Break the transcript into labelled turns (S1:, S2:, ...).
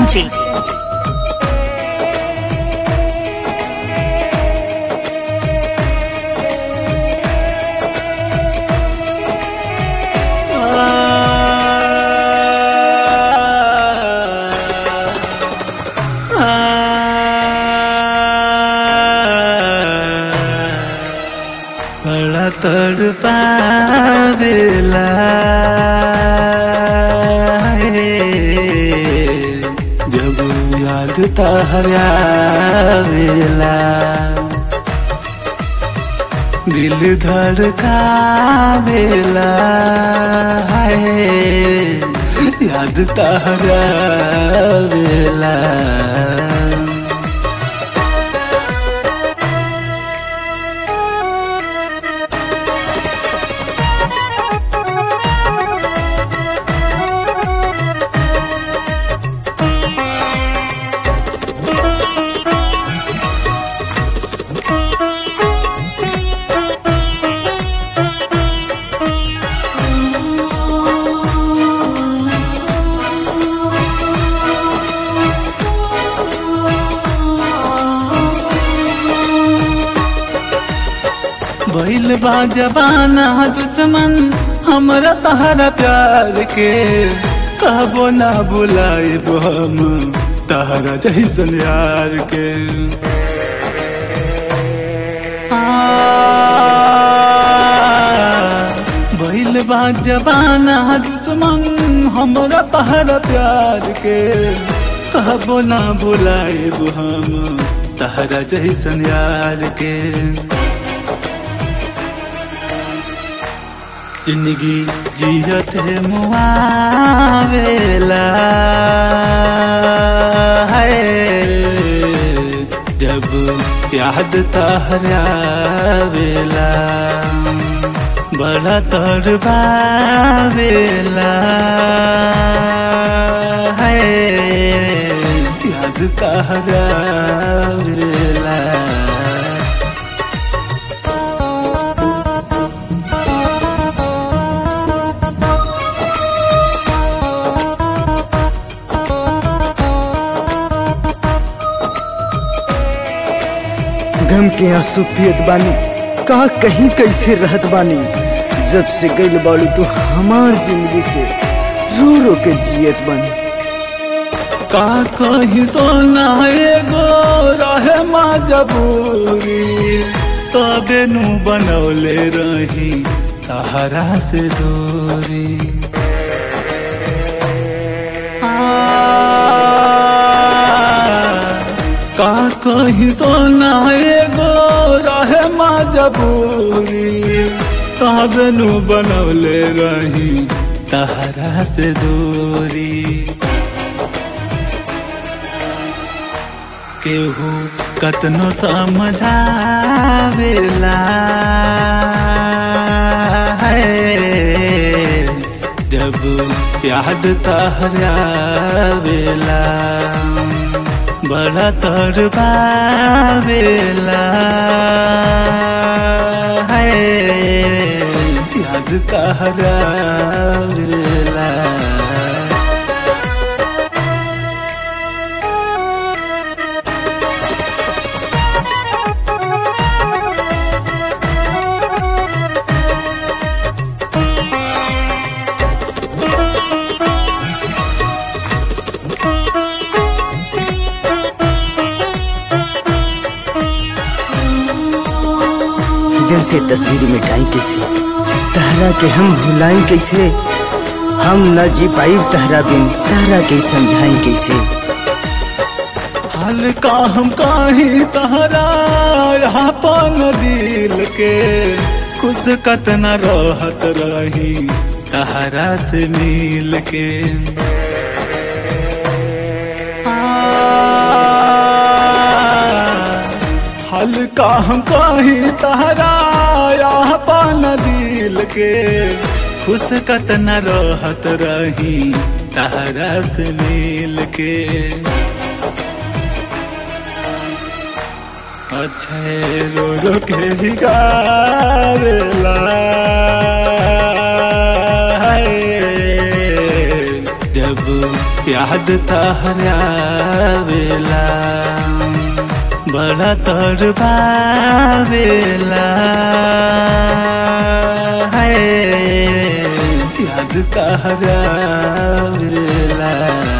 S1: Ranji.
S2: बड़ा तड़ पावेला जब याद तहरावेला दिल धड़कावेला है याद तहरावेला भइल बा जबाना दुश्मन हमरा तहरा प्यार के कहबो ना बुलाइब हम तहरा जैसन यार के आ, भइल बा जबाना दुश्मन हमरा तहरा प्यार के कहबो ना बुलाइब हम तहरा जैसन यार के जिंदगी जियत है मुआवेला है जब याद तहरावेला बड़ा तड़बावेला है याद तहरावेला
S3: गम के आंसू पियत बानी का कहीं कैसे रहत बानी जब से गइल बाड़ू तू हमार जिंदगी से रो रो के जियत बानी
S2: का कहीं सोना एगो रहे मजबूरी तबे नु बनौले रही तहरा से दूरी आ, का कहीं सोना एगो रहे मजबूरी तबे नु बनौले रही तहरा से दूरी केहू कतनो समझावेला है जब याद तहरावेला बड़ा तड़पावेला है याद तहरावेला
S3: दिल से तस्वीर मिटाई कैसे तहरा के हम भुलाई कैसे हम न जी पाई तहरा बिन तहरा के समझाई कैसे
S2: हाल का हम काही तहरा यहाँ पान दिल के खुश कतना रहत रही तहरा से मिल के आ, हाल का हम काही तहरा यहाँ पान दिल के खुश कतना रहत रही तहरा से मिल के अच्छे रो रो के ही गावेला हाय, जब याद तहरावेला बड़ा तड़पावेला है याद तहरावेला